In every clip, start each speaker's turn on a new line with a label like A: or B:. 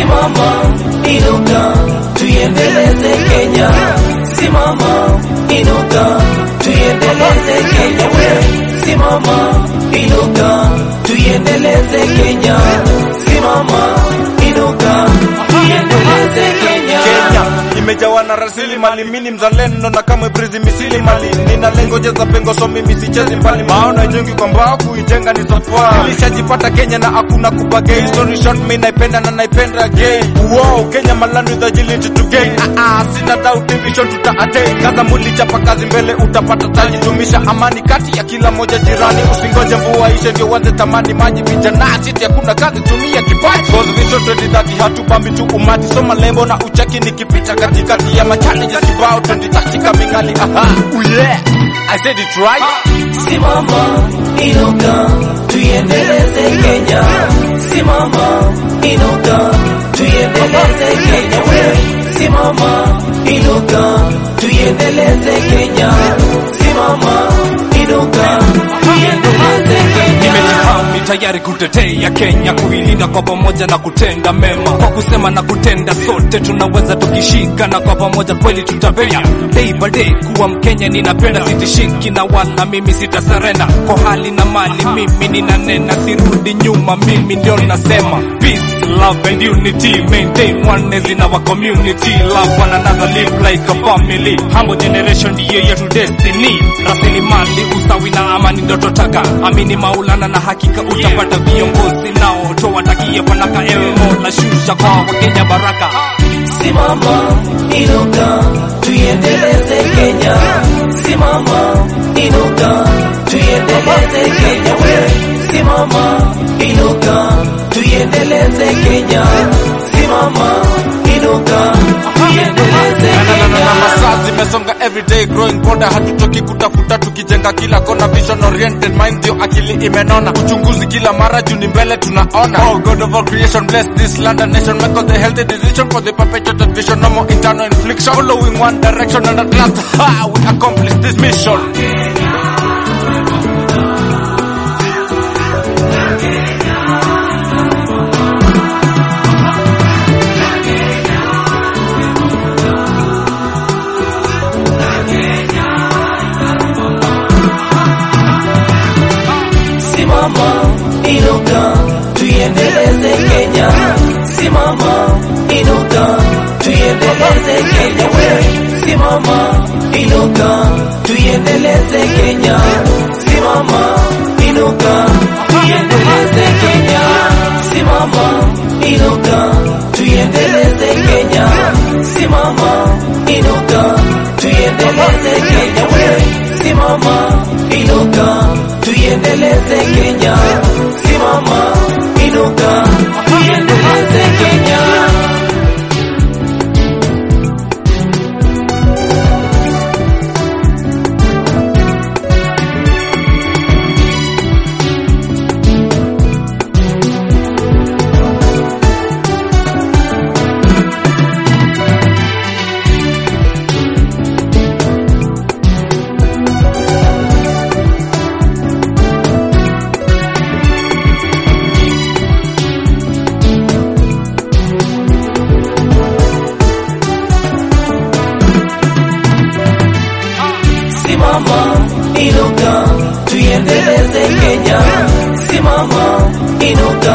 A: Simama, inuka, tuiendeleze Kenya. Simama, inuka, tuiendeleze Kenya. We, simama, inuka, tuiendeleze Kenya. Simama, inuka, tuiendeleze Kenya.
B: Kenya imejawa na rasilimali, mini mzalendo na kamwe brizi misili mali. Nina lengo jeza pengo, so mimi sichezi mbali. Maana ijengi kwa mbao, kuijenga ni safari. Nilishajipata Kenya na hakuna kubagay. Story short, mimi naipenda na naipenda again. Wow, Kenya malandu the agility to gain. Ah ah, sina doubt division tuta attain. Kaza muli chapa kazi mbele utapata taji. Dumisha amani kati ya kila moja jirani. Usingoje mvua ishe ndio uanze tamani maji. Vijana sisi hakuna kazi, tumia kipaji. Cause vision 2030 hatubambi tu umati. Soma lebo na ucheki nikipita katikati ya machallenges kibao 2030 kamingani. Aha, oh yeah, I said it right.
A: Simama, inuka, tuiendeleze Kenya. Simama, inuka, tuiendeleze Kenya. We, simama, inuka, tuiendeleze Kenya. Simama, inuka, tuiendeleze Kenya.
C: Nimejihami tayari kutetea Kenya, kuilinda kwa pamoja na kutenda mema. Kwa kusema na kutenda, sote tunaweza tukishika, na kwa pamoja kweli tutapenya. Day by day kuwa Mkenya ninapenda, sitishiki na wala mimi sitasarenda. Kwa hali na mali mimi ninanena, sirudi nyuma, mimi ndio nasema peace, love and unity, maintain oneness in our community, love one another, live like a family. Humble generation ndiyo yetu destiny, rasilimali, usawi na amani ndio tutaka. Amini Maulana na hakika utapata viongozi nao towatakie fanaka. Ewe Mola, shusha kwa Wakenya baraka.
A: Simama, inuka, tuiendeleze Kenya. Simama, inuka, tuiendeleze Kenya. We, simama, inuka, tuiendeleze Kenya. Simama, inuka, tuiendeleze
B: Na, na, na, na,
A: Kenya.
B: masaa zimesonga everyday growing border, hatutoki kutafuta tukijenga kila kona, vision oriented mind ndio akili imenona, uchunguzi kila mara juu ni mbele tunaona. Oh God of all creation bless this land and nation, make all the healthy decision for the perpetuated vision, no more internal infliction, following one direction and at last ha, we accomplish this mission.
A: Simama, inuka, tuiendeleze Kenya. Simama, inuka, tuiendeleze Kenya. We, simama, inuka, tuiendeleze Kenya. Simama, inuka, tuiendeleze Kenya. Simama, inuka, tuiendeleze Kenya. Simama, inuka, tuiendeleze Kenya. We, simama, inuka, tuiendeleze Kenya. Simama, inuka, tuiendeleze Kenya. Simama, inuka, tuiendeleze Kenya. Simama, inuka,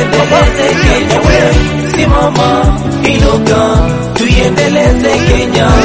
A: tuiendeleze Kenya. We, simama, inuka, tuiendeleze Kenya.